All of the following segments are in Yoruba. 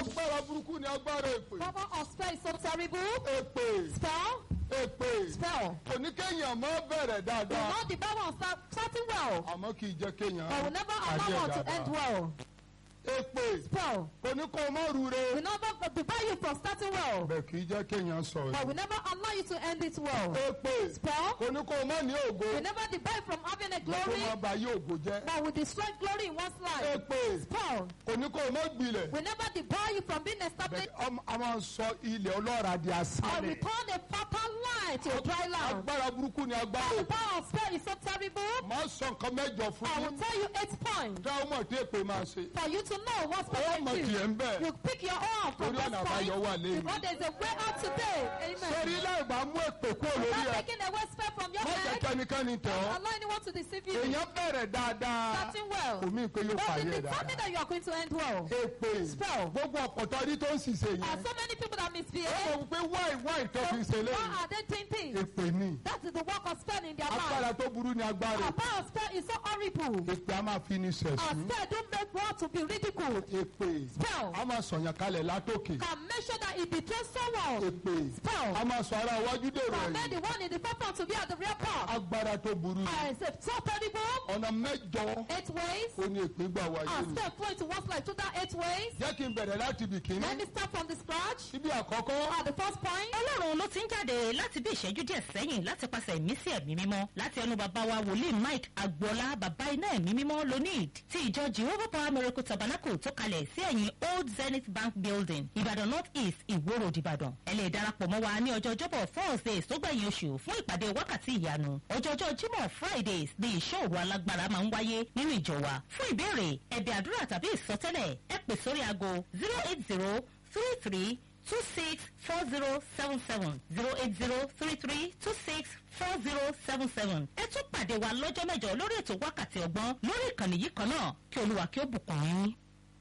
agbára burúkú ni agbára èpè. Power of spell is so terrible. èpè Spell, èpè spell. kò ní kéèyàn mọ́ bẹ̀rẹ̀ Will dáadáa not the Bible of start starting well, àmọ́ kì í jẹ́ kéèyàn but will never parí allow ẹ̀ one to dáadáa. end well. èpè Spell kò ní kó o mọ́ rure will never debar you from starting well, bẹ́ẹ̀ kì í jẹ́ kéèyàn sọ but ẹ̀. will never allow you to end it well. èpè Spell kò ní kó o mọ́ ní ògo will never debar you from having a kó glory, má ba yí ògo jẹ́. but will destroy glory in one's life. èpè Spell kò ní kó o mọ́ gbilẹ̀ will never debar you from being established bẹ́ẹ̀ ọmọ- a máa sọ ilẹ̀ ọlọ́ra di or asálẹ̀. return a fertile land to a dry land. agbára burúkú ni agbára The èpè. power of spell is so terrible. máa sọ nǹkan mẹ́jọ fún I will yín tell you eight points dá ọmọ tí èpè máa ṣe. for you to know what ó spell mọ̀ is. tiẹ̀ ń bẹ̀. You pick your own from Torí those ọ̀nà àbáyọ wà points lẹ́yìn. because there's a way out today. sórí Amen. láì bá mú èpè kúrò lórí Not ẹ taking away spell from your má jẹ́ head. kẹ́nikẹ́ni tẹ̀ ọ́. Allow anyone to deceive you. èèyàn bẹ̀rẹ̀ dáadáa Starting well. kò mí pé yóò But parí it ẹ̀ is something dáadáa. that you are going to end well. èpè Spell. gbogbo ọ̀pọ̀tọ́ rí tó ń ṣiṣẹ́ There are yẹn. so many people that ó misbehave. mọ̀ pé wáì wáì tó fi ṣe Why lẹ́yìn. are they doing things? èpè ni That is the work of spell in their agbára life. tó burú ni agbára Our power of spell is so horrible. èpè a máa fi ni Our ṣẹ̀sín. spell don't make one to be ridiculed. èpè Spell a máa sọ̀yàn kalẹ̀ látòkè. can make sure that it betrays someone. èpè Spell a máa sọ ara iwájú dèrò can make ẹ̀yìn. the one in the forefront to be at the rear part. agbára tó burú ni. I say so terrible. ọ̀nà mẹ́jọ Eight ways. ó ní èpè gbà wáyé Our ni. spell flow into one's life through that eight ways. jẹ́ kí n bẹ̀rẹ̀ láti ibì kíní. Let me start from the scratch. ibi àkọ́kọ́ At the first point. ọlọ́run ló ti ń jáde láti bí ìṣẹ́jú díẹ̀ sẹ́yìn láti pàṣẹ ìmísí ẹ̀mí mímọ́ láti ẹnu bàbá wa wòlíì mike agboola bàbá iná ẹ̀mí mímọ́ lonid ti ìjọ jehovah power miracle tabernacle tó kalẹ̀ sí ẹ̀yìn old zenith bank building ìbàdàn north east ìwó road ìbàdàn ẹ lè darapọ̀ mọ́ wa ní ọjọ́ ọjọ́bọ̀ thursdays tó gbẹ̀yìn oṣù fún ìpàdé wákàtí ìyanu ọjọ́jọ́ jímọ̀ fridays ni ìṣòro alágbára máa ń wáyé nínú ìjọ wa fún ìbéèrè ẹ̀bẹ̀ àdúrà tàbí ìsọtẹ́lẹ̀ ẹ pè sórí aago zero eight zero three three two six four zero seven seven zero eight zero three three two six four zero seven seven. ẹ tún pàdé wa lọ́jọ́ mẹ́jọ lórí ètò wákàtí ọgbọ́n lórí ìkànnì yìí kan náà kí olúwa kí ó bùkún yín.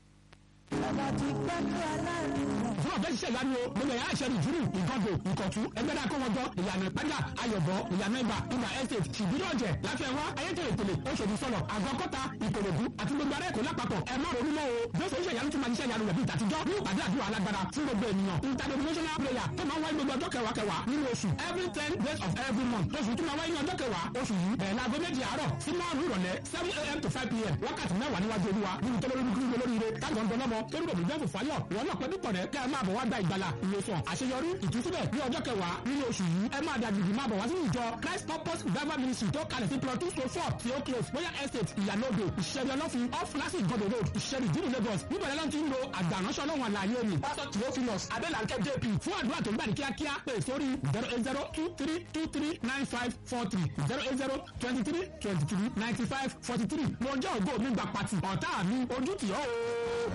fún ọ̀bẹ ṣiṣẹ́ ìyanu o gbogbo ẹ̀yà àṣẹ nìjúrù ìgọ́dọ̀ ìkọ̀tún ẹgbẹ́dá kó wọn jọ ìyànà ìpájà ayọ̀bọ ìyànà ìgbà ìgbà estate ṣìbírí ọ̀jẹ̀ láti ẹ̀wá ayétèrè tèlè oṣòdì sọ̀rọ̀ àgọ́kọ́ta ìkòròdú àti gbogbo ará èkó lápapọ̀ ẹ má ronú mọ́ o jọ́sọ̀ oṣù ìyanu tún máa ṣiṣẹ́ ìyanu rẹ̀ bí ìtàtijọ́ ní ìpàdé àdúrà alágbára fún gbogbo ènìyàn interdenominational prayer tó máa ń wáyé gbogbo ọjọ́ kẹwàá kẹwàá nínú oṣù every ten days of every month oṣù tó máa wáyé ní ọjọ́ kẹwàá oṣù yìí bẹ̀rẹ̀ láago méjì àárọ̀ sí márùn ìrọ̀lẹ́ seven a.m. to five p.m. wákàtí mẹ́wàá níwájú olúwa nínú tó lórí kúrú lóríire táwọn ọ̀dọ́ lọ́mọ tó ń bọ̀ nígbà fòfáyọ̀ wọn náà pẹ̀lú pọ̀rẹ́ kẹ́ ẹ máa bọ̀ wá gba ìgbàlà ìwòsàn àṣeyọrí ìtúsílẹ̀ ní ọjọ́ kẹwàá nínú oṣù yìí ẹ máa dàgbìgbì máa bọ̀ wá sínú ìjọ christ purpose revival ministry tó kalẹ̀ sí plot two to four tí ó close royal estate ìyàlódò ìṣẹ̀rí ọlọ́fin off classic godò road ìṣẹ̀rí ìdílé lagos níbẹ̀rẹ̀ lọ́n ti ń lo àgbàránṣọ́ ọlọ́run àlàyé ni pásítọ̀ theophilus adélànkẹ́ jp fún àdúrà tó ń gbà ní kíákíá pé sórí zero eight zero two three two three nine five four three zero eight zero twenty three twenty three ninety five forty three mo jẹ́ ògo mi gbà pàtì ọ̀tá mi ojú tì ọ́ o.